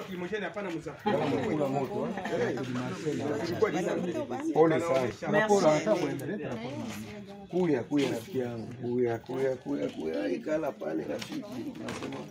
lacrimogène hapana mzaa. Kula moto. eh. Ilikuwa ni sana. Pole Wanaonyesha. sana. Raporo hata kuendelea raporo. Kuya kuya rafiki yangu. Kuya kuya kuya kuya ikala pale rafiki. Nasema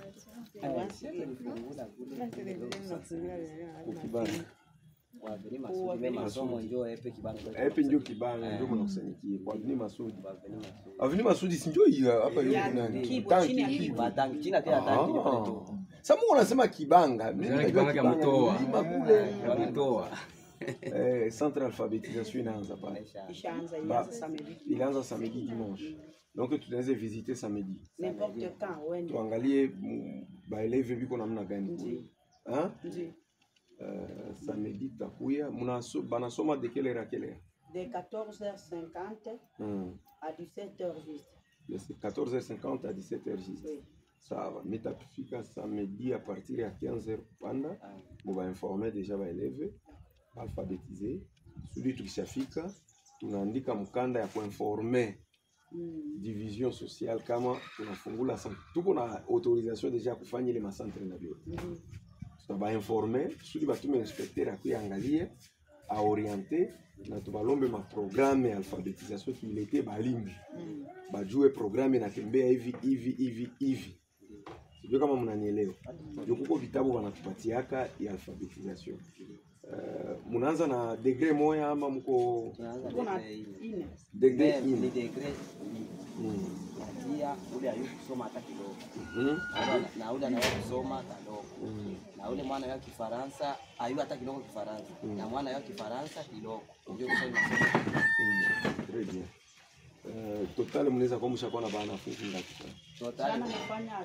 ukibanga. masomo njo epe kibanga Epe ndio kibanga ndio mnakusanyikia kwa Avni Masudi. Avni Masudi si ndio hiyo hapa hiyo nani? Kibo, Tanki chini ya kibo. Kibo. batangi china tena tangi ndio pale tu Sasa Mungu anasema kibanga. Mimi Yaani najua kibanga cha mtoa. mlima kule. Wametoa. Eh, centre alphabetisation inaanza pale. Ishaanza Ba- ianza samedi. Ilianza samedi dimanche. Donc tunaweza visiter samedi. N'importe quand wende. Tuangalie mm, baeleve biko namna gani kule. Hein? Ndio. Euh, samedi tutakuya Munaso- banasoma de quelle heure à quelle heure? De 14h50 Hmm. à 17h juste. De 14h50 à 17h juste. Oui. Sawa, mitafika samedi à partir ya 15h kupanda mubainforme deja baeleve alphabetize sudi tukishafika tunaandika mkanda ya kuinforme Mm. division sociale kama tunafungula centre. tuko na autorisation deja ya kufanya ile masantre na vyote Ndio. tutabainforme kusudi batume inspecteur akuyangalie aoriente na tubalombe maprograme ya alphabetisation tuilete balimbi Mm. bajue programme inatembea hivi hivi hivi hivi sijui kama mnanielewa ndio kuko vitabu wanatupatiaka ya alphabetisation uh, munaanza na degre moya ama mko tunaanza Kuna degree ine ine. degre ni ine degree Mm. natia ule ayu kusoma hata kidogo Mhm. Na ule- na ule anayo kusoma kadogo Mm. na ule mwana ya Kifaransa ayu hata kidogo Kifaransa na mwana ya Kifaransa kidogo ndio kusoma masomo Mm. Très bien. Uh, total mnaweza kuwa mshakuwa na banafunzi ngapi sana? total Jana nilifanya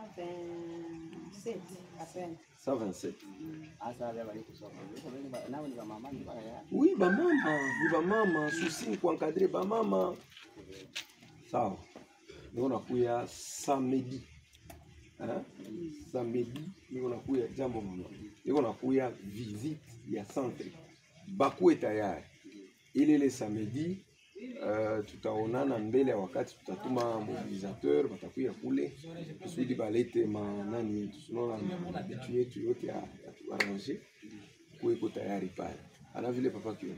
127 apena. 127 hasa wale wale kusoma Niko wengi ba- nao ni ba mama ni ba ya Oui, bamama, ni bamama, souci ni kuencadrer bamama. Sawa. Niko nakuya samedi. Hein? Samedi niko nakuya jambo mama. Niko nakuya visite ya centre. Bakuwe tayari. Ile ile samedi uh, tutaonana mbele ya wakati tutatuma mobilisateur batakuya kule kusudi balete manani yetu tunaona vitu yetu yote ya, ya tuarrange kuweko tayari pale ana vile papa kio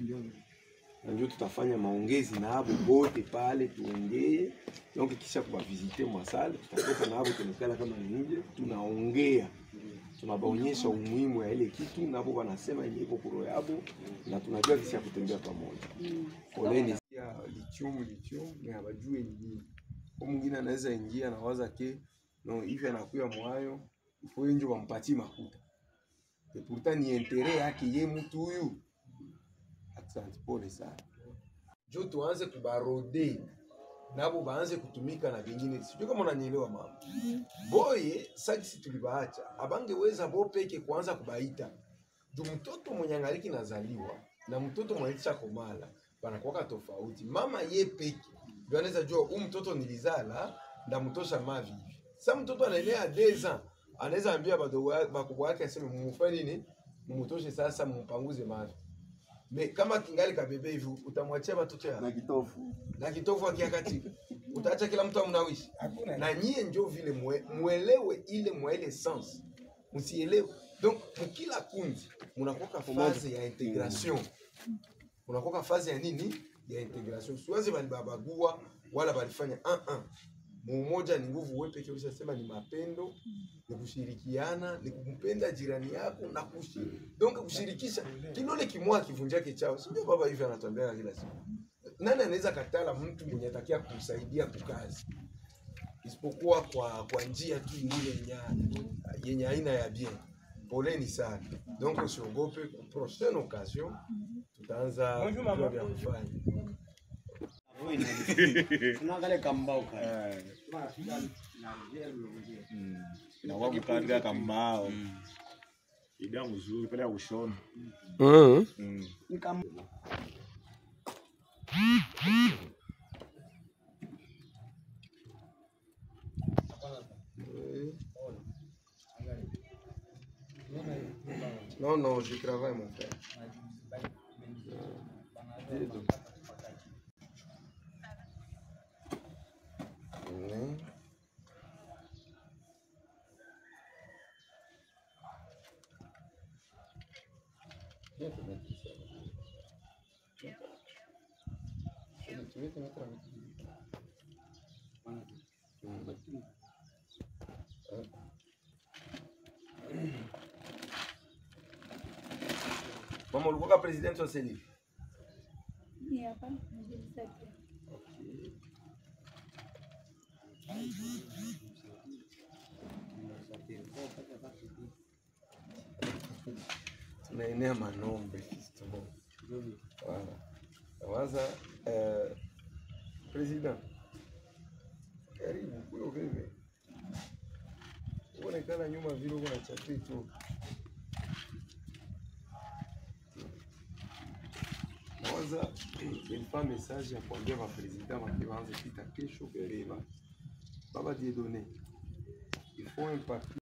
na ndio tutafanya maongezi na abo bote pale tuongee donc kisha kubavisite mwasale tutatoka na abo tunakala kama nje tunaongea tunabaonyesha umuhimu ya ile kitu nabo wanasema yenye iko kuro yabo na tunajua kisi ya kutembea pamoja poleni ya lithium lithium na hawajui ni nini kwa mwingine anaweza ingia na waza ke no hivi anakuya mwayo ifo njo wampatie makuta et pourtant ni intérêt yake ye mtu huyu asante pole sana jo tuanze kubarode nabo baanze kutumika na vingine sijui kama unanielewa mama boye sakisi tulibaacha abangeweza bo peke kuanza kubaita juu mtoto mwenye angaliki nazaliwa na mtoto mwenye komala banakuwaka tofauti mama ye peke ndio anaweza jua huu mtoto nilizala ndamtosha mavi hivi sa mtoto anaenea deux ans anaweza ambia badogo ya- bakubwa yake aseme mumufanye nini mumutoshe sasa mumpanguze mavi me kama kingali kabebe hivi utamwachia batoto ya na kitofu na kitovu akiakatika utaacha kila mtu amnawishi na nyie njo vile mwe, mwelewe ile mwa ile sens msielewe donc mkila kundi munakoka faze ya integration munakoka faze ya nini ya integration siwazi balibabagua wala balifanya uh -uh. Mumoja ni nguvu, wewe pekee ulishasema ni mapendo, ni kushirikiana, ni kumpenda jirani yako na kushi donc kushirikisha kidole kimoja kivunjake chao, si ndio? Baba hivi anatuambia kila siku. Nani anaweza katala mtu mwenye atakia kumsaidia kukazi isipokuwa kwa kwa njia tu ile yenye yenye aina ya bien. Poleni sana, donc usiogope. Kwa prochaine occasion tutaanza Bonjour, kujua mama. vya kufanya. tunaangalia kambao kale inakuwa mkandika kambao idea mzuri pale ya kushona Mm. Mm. ni kama Non, non, je travaille, mon frère. Euh, donc. Mm. Mama ulikuwa president wa seli? Ni hapa mjisaidia. tunaenea manombe fisto. Voilà. Nawaza eh, president, karibu kuyo veve, uonekana nyuma vile uko na chapii tu. Nawaza ilikuwa message ya kuambia mapresident wake waanze pita kesho Bereba, baba Dieudonné, il faut un papier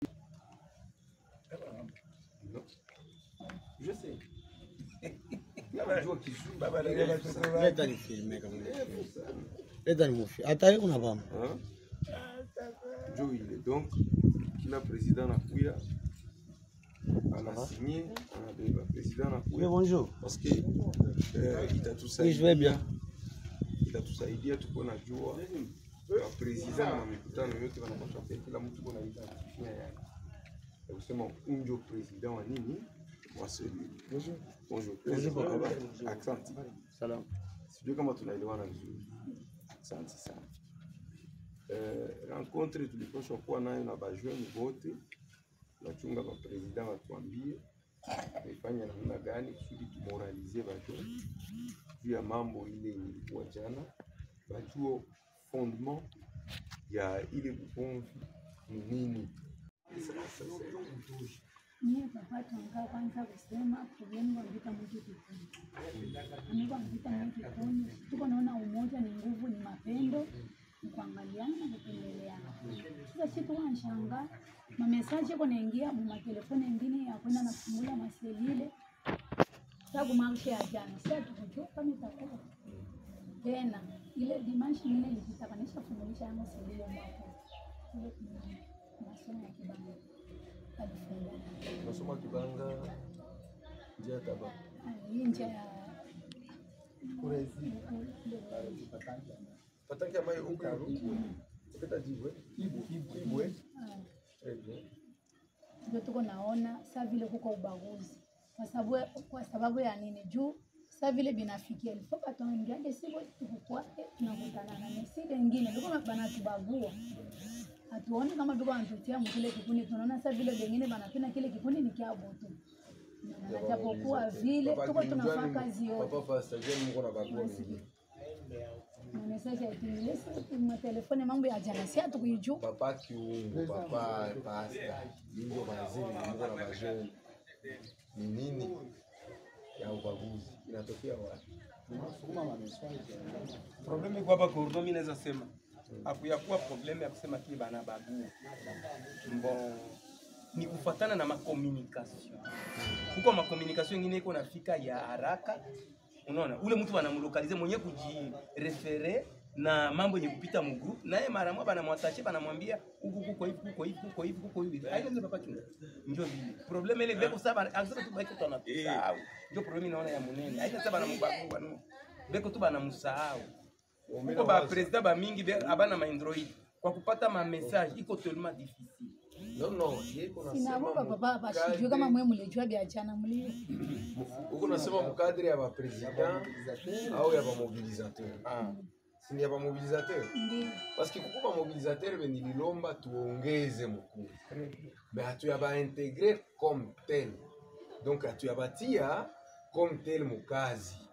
Non. Je sais. Unajua Kizungu. Leta nifilme kama Eh, pour ça. leta nimufi. Hata yeye kuna mama. Hein? Njo ile donc kila president anakuya anasinye anabeba president Oui, anakuya bonjour. parce que eh, Oui, je vais itatusaidia bien. itatusaidia tuko na jua wa president na mikutano yote wanapaswa pia kila mtu kuna identifia yake ya kusema unjo president wa nini wa selule. Bonjour. Bonjour. Habari? Asante. Salam. Sijui kama tunaelewana vizuri. Asante sana. Eh, rencontre tulipaswa kuwa nayo na bajeune wote, tunachunga bapresident watuambie tuifanye namna gani kusudi tumoralize bajeune juu ya mambo ile yenye ilikuwa jana, bajue fondement ya ile ugomvi ni nini. Sasa, Mie papa tunga kwanza kusema problemu wamvita mtu kikuni. Amigo wamvita mtu kikuni. Tuko naona umoja ni nguvu, ni mapendo, ni kuangaliana na kupendeleana. Sasa si tuko nashanga mamesaje ko naingia mu matelefoni mengine ya kwenda na kufungula maselile. Sababu maisha ya jana sasa tukujua kama itakuwa tena ile dimanshi ile ilitakanisha fungulisha yangu selile mwako. Ile kuna masomo ya kibanda. Alifungua. Nasoma Kibanga njia ya Taba. hii njia ya Patanki ambayo huko ukita jibwe ibwe très bien. ndio tuko naona saa vile kuko ubaguzi kwa sababu kwa sababu ya nini juu saa vile binafikia ilifo batuambiage sivo tukukwake tunakutana na mesile ingine tuko banatubagua hatuoni kama tuko wanatutia mkile kikundi tunaona saa vile bengine banapenda kile kikundi ni kyabo tu na japokuwa vile tuko tunafaa kazi yote Papa Pastor John mko na bagua mingi. na message ya timilisi matelefone mambo ya jana si hatukuijua Papa Kiungo, Papa Pastor, Bingo Mazini mko na bagua. Ni nini ya ubaguzi inatokea wapi? Probleme iko hapa Kordo, mimi naweza sema hakuyakuwa probleme ya kusema kile bana bagua mbo ni kufatana na makomunikasio huko makomunikasio ingine iko nafika ya haraka unaona ule mtu banamlokalize mwenye kujirefere na mambo yenye kupita mu group naye mara moja banamwatashe banamwambia huku kuko hivi kuko hivi kuko hivi kuko hivi haiko ndio papa chunga ndio vile probleme ile beko saba akisema tu beko tu anatusahau ndio probleme naona ya munene haiko sasa banambagua no beko tu banamsahau huko ba president ba mingi be- abana ma android kwa kupata ma message iko tellement difficile No, no, yeko nasema sinavoka papa bashijue kama mwe mulijua vya jana mlio huko nasema mkadri ya ba president au ya ba mobilisateur. ah Si ni ya ba mobilisateur? ndio Parce que kuko ba mobilisateur be nililomba tuongeze mkuu. Mais hatuyabaintegre comme tel. Donc hatuyabatia comme tel mukazi.